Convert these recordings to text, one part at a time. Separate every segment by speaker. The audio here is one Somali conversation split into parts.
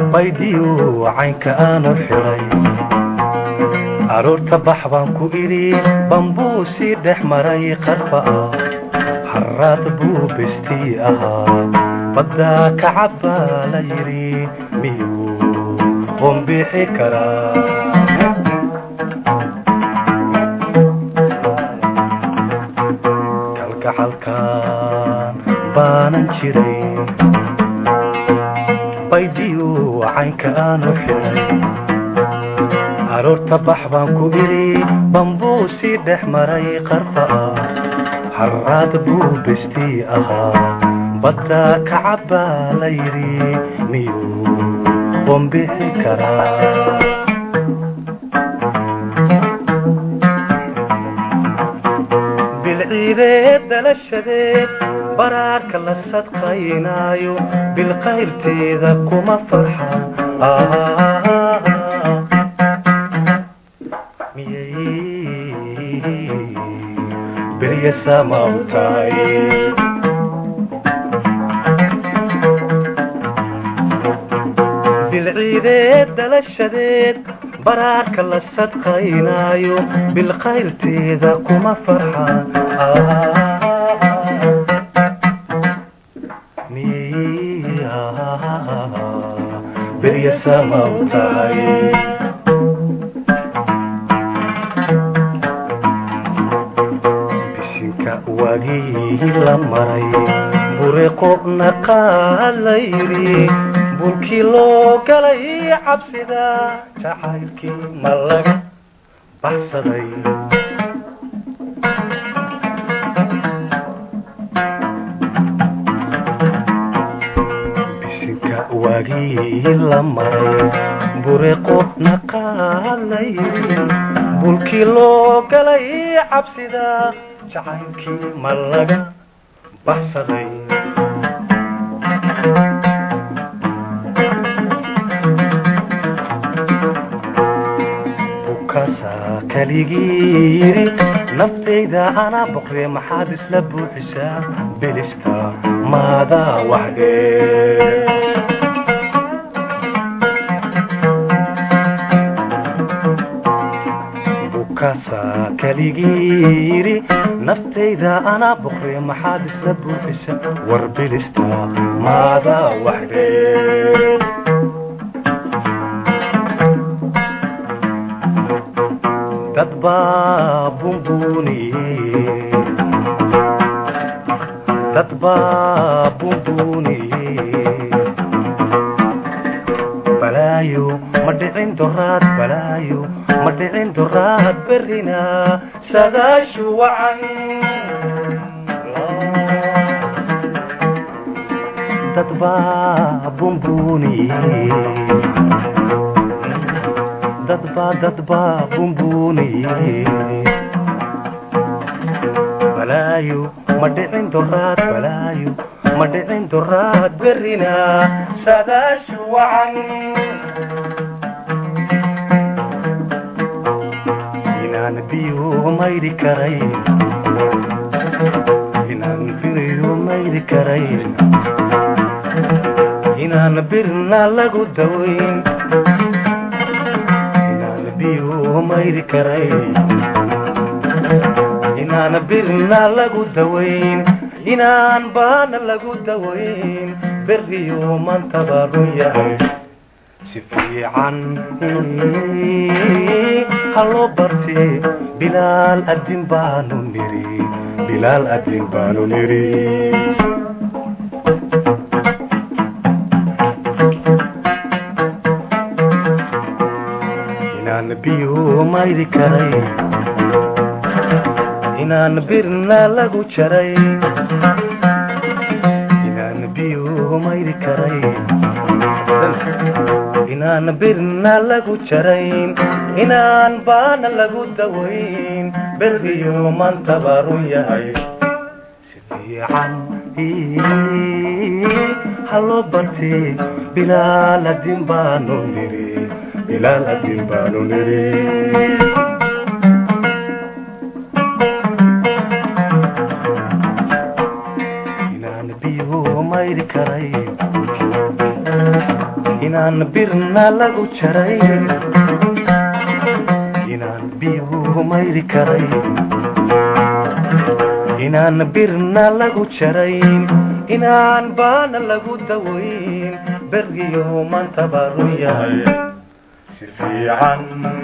Speaker 1: baydiyo caynka aanu xiray aroorta bax baan ku idhi bambuu sii dhex maray qarfa ah haraad buu bestii ahaa baddaa ka cabbaa la yidhi miyuu qombixi karaa kalgacalkan baanan jiray baydiyo caynka aanu xiray aroorta bax baan ku idhi bambuu sii dhex maray qarfa ah haraad buu bestii ahaa baddaa ka cabbaa la yidhi miyuu qombixi karaa bilciideed dhalashadeed baraarka la sadqaynaayo bilqayrteeda kuma farxa miyay berya samaw tahay bilciideed dhalashadeed baraarka la sadqaynaayo bilqayrteeda kuma farxa berya samaw tahay bisinka waagii la maray bureqobna qaalayri bulkii loo galay cabsida jacaylkii ma laga baxsaday bisinka waagii la maray bureqobna qaalayri bulkii loo galay cabsida jacaylkii ma laga baxsaday bukaasaa kaligii yidhi naftayda anaa boqre maxaad isla buuxisaa bilista maadaa waxdee bukaasaa kaligii yidhi naftayda anaa boqre maxaad isla buuxisaa war bilista maadaa waxdee dad baa bumbuniye dad baa bumbuniye balaayo ma dhicin doraad balaayo ma dhicin doraad berrina sadaashu wacan dad baa bumbuniye dadba dadba bumbuniye balaayo ma dhicin doraad balaayo ma dhicin doraad berrina sadaashu wacan inaan biyo mayri karayn inaan biyo mayri karayn inaan birna lagu dawayn mayri karayn inaan birna lagu dawayn inaan baana lagu dawayn berriyo mantaba run yahay si fiican haloo barte bilaal adin baanu niri bilaal adin baanu niri biyo mayri karay inaan birna lagu jaray inaan biyo mayri karay inaan birna lagu jarayn inaan baana lagu dawayn berriyo mantaba run yahay si fiican haloo barte bilaal adin baanu niri bilaal adin baanu niri inaan biyo mayri karay inaan birna lagu jaray inaan biyuhu mayri karay inaan birna lagu jarayn inaan baana lagu dawayn beriyo maanta baa run yahay si fiican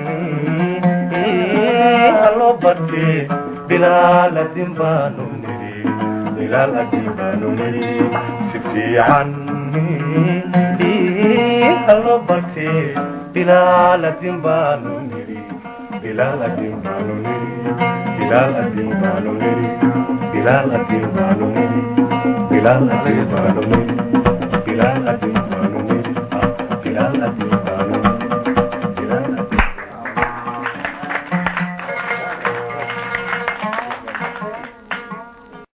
Speaker 1: haloo bartee bilaal adin baanu nidhi bilaal adin baanu nidhi si fiican haloo bartee bilaal adin baanu nidhi bilaal adin baanu nidhi bilaal adin baanu nidhi bilaal adin baanu nidhi bilaal adin baanu nidhi bilaal adin baanu nidhi bilaal adin